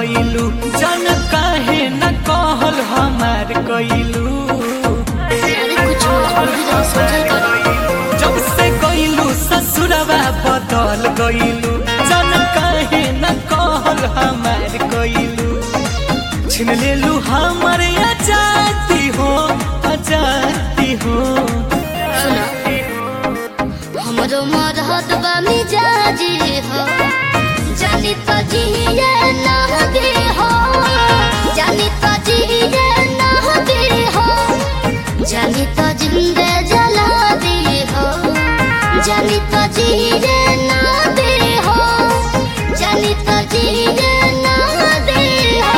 गइलू जन काहे न कहल हमार कइलू अरे कुछ मजबूरी रहे समझल करो जब से गइलू ससुरवा बदल गइलू जन काहे न कहल हमार कइलू छिन लेलू हमर आजादी हो आजादी हो सुना हमरो मरहत बा मिजाजी हो जानी तो जिए ना दे हो जानी तो जिए ना दे हो जानी तो जिंदे जला दे हो जानी तो जिए ना दे हो जानी तो जिए ना दे हो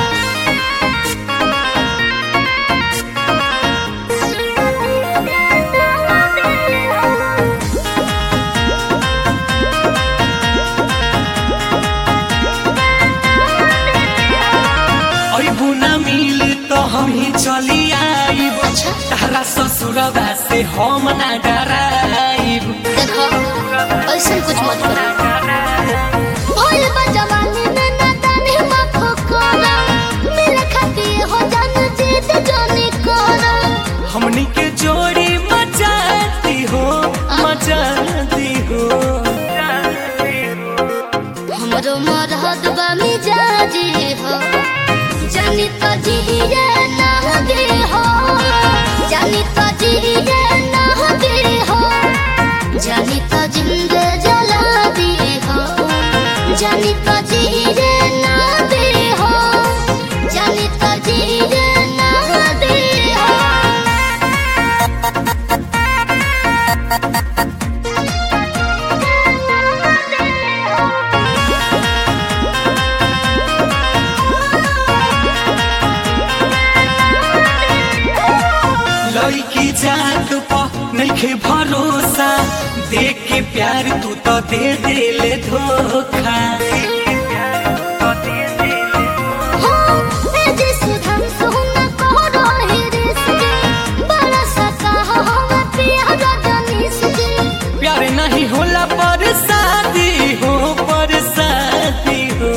अबू न मिल तो हम ही चली आईब अच्छा। तारा ससुरवा से हम ना डराइब देखो ऐसा कुछ मत करो भोल बा जवानी में ना ताने माखो कोरा मेरे खातिर हो जान जीत जाने कोरा हमनी के जोड़ी मचाती हो मचाती हो हमरो मरहत बा मिजाजी हो जानी तो जिए ना दे हो जानी तो जिए ना दे हो जानी तो जिंदे जला दे हो जानी तो जिए ना दे हो जानी तो जिए ना दे हो लड़की जात पा नइखे भरोसा देख के प्यार तू तो दे देले धोखा हो ए जे सुधम सुन करो हे रिश्ते बड़ा सका हम प्यार जनिस के प्यार नहीं होला पर शादी हो पर शादी हो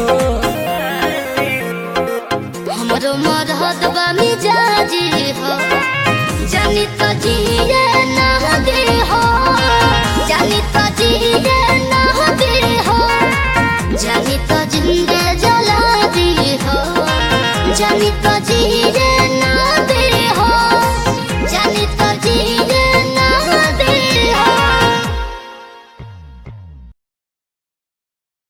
हमरो मरहत बा मिजाजी हो जानी तो जिए ना दे हो जानी तो जिए ना दे हो जानी तो जिंदे जला दी हो जानी तो जिए